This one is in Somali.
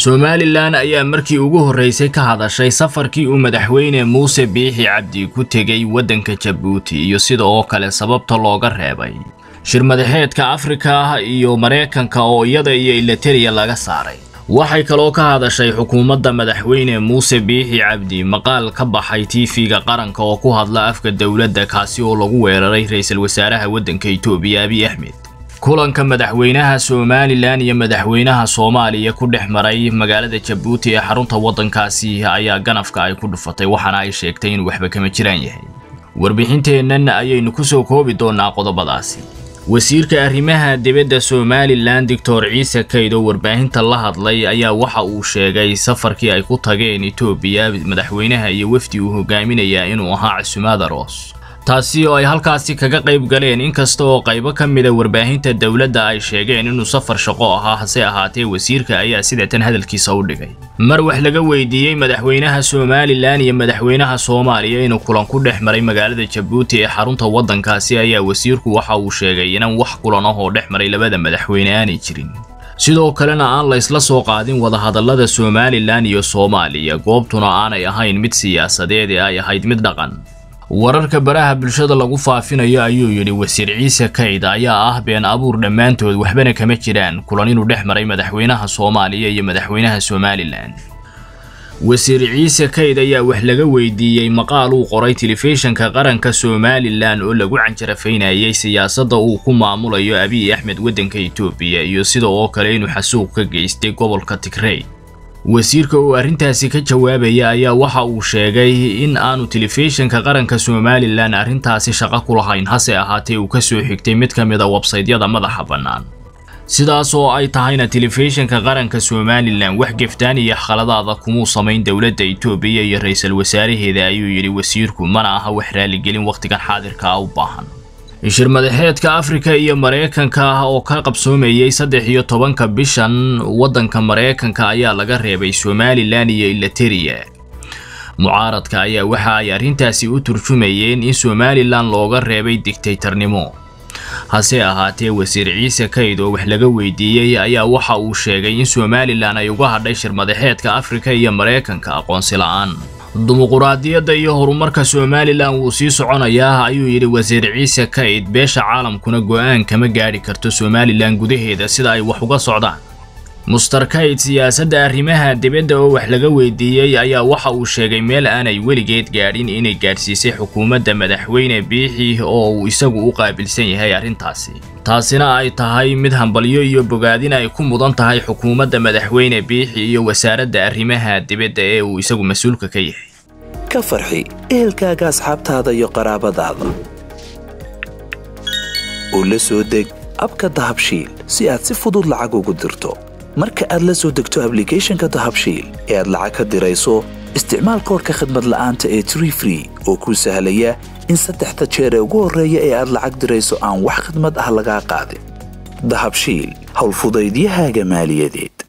somalilan ayaa markii ugu horreysay ka hadashay safarkii uu madaxweyne muuse biixi cabdi ku tegey waddanka jabuuti iyo sida oo kale sababta looga reebay shir madaxeedka afrika iyo maraykanka oo iyada iyo ilateriya laga saaray waxay kaloo ka hadashay xukuumadda madaxweyne muuse biixi cabdi maqaal ka baxay tv-ga qaranka oo ku hadla afka dowladda kaasi oo lagu weeraray ra-iisul wasaaraha waddanka itoobiya abiy axmed kulanka madaxweynaha somalilan iyo madaxweynaha soomaaliya ku dhex maray magaalada jabuuti ee xarunta waddankaasi ayaa ganafka ay ku dhufatay waxaana ay sheegtay inuu waxba kama jiraan yahay warbixinteennan ayaynu ku soo koobi doonaa qodobadaasi wasiirka arrimaha dibadda somalilan doctor ciise kayd oo warbaahinta la hadlay ayaa waxa uu sheegay safarkii ay ku tageen etoobiya madaxweynaha iyo wafdi uu hogaaminayaa inuu ahaa casumaad aroos taasi oo ay halkaasi kaga qayb galeen inkasta oo qaybo ka mida warbaahinta dowladda ay sheegeen inuu safar shaqo ahaa hase ahaatee wasiirka ayaa sidatan hadalkiisa u dhigay mar wax laga weydiiyey madaxweynaha somalilan iyo madaxweynaha soomaaliya inuu kulan ku dhex maray magaalada jabuuti ee xarunta waddankaasi ayaa wasiirku waxa uu sheegay inaan wax kulan ah oo dhex maray labada madaxweyne aanay jirin sidoo kalena aan la isla soo qaadin wadahadallada somalilan iyo soomaaliya goobtuna aanay ahayn mid siyaasadeed ee ay ahayd mid dhaqan wararka baraha bulshada lagu faafinayo ayuu yidhi wasiir ciise kayd ayaa ah been abuur dhammaantood waxbana kama jiraan kulan inuu dhex maray madaxweynaha soomaaliya iyo madaxweynaha somalilan wasiir ciise kayd ayaa wax laga weydiiyey maqaal uu qoray telefishinka qaranka somalilan oo lagu canjarafaynayay siyaasadda uu ku maamulayo abiy axmed waddanka itoobiya iyo sida oo kale inuu xasuuq ka geystay gobolka tigrey wasiirka oo arrintaasi ka jawaabaya ayaa waxa uu sheegay in aanu telefishinka qaranka somalilan arrintaasi shaqo ku lahayn hase ahaatee uu ka soo xigtay mid ka mida websaydyada madaxa bannaan sidaas oo ay tahayna telefishinka qaranka somalilan wax geftaan iyo khaladaada kumuu samayn dowladda itoobiya iyo ra-iisul wasaaraheeda ayuu yidhi wasiirku mana aha wax raaligelin wakhtigan xaadirka ah u baahan shir madaxeedka afrika iyo maraykanka ah oo ka qabsoomayay saddex iyo tobanka bishan waddanka maraykanka ayaa laga reebay somalilan iyo ilateriya mucaaradka ayaa waxa ay arrintaasi u turjumayeen in somalilan looga reebay digtaytarnimo hase ahaatee wasiir ciise kayd oo wax laga weydiiyey ayaa waxa uu sheegay in somalilan ay uga hadhay shir madaxeedka afrika iyo maraykanka aqoonsi la-aan dimuquraadiyadda iyo horumarka somalilan wuu sii soconayaa ayuu yidhi wasiir ciise kayd beesha caalamkuna go'aan kama gaadhi karto somalilan gudaheeda sida ay wax uga socdaan muster kayd siyaasadda arrimaha dibadda oo wax laga weydiiyey ayaa waxa uu sheegay meel aanay weligeed gaadhin inay gaadhsiisay xukuumadda madaxweyne biixi oo uu isagu u qaabilsan yahay arrintaasi taasina ay tahay mid hambalyo iyo bogaadin ay ku mudan tahay xukuumadda madaxweyne biixi iyo wasaaradda arrimaha dibadda ee uu isagu mas-uulka ka yahay ka farxi ehelkaaga asxaabtaada iyo qaraabadaada oo la soo deg abka dahabshiil si aad si fudud lacag ugu dirto marka aad la soo degto ablicathonka dahabshiil ee aad lacag ka dirayso isticmaal koorka khadmad la'aanta ee tree free oo kuu sahlaya in saddexda jeer ee ugu horreeya ee aad lacag dirayso aan wax khadmad ah lagaa qaadin dahabshiil howlfudaydiyahaaga maaliyadeed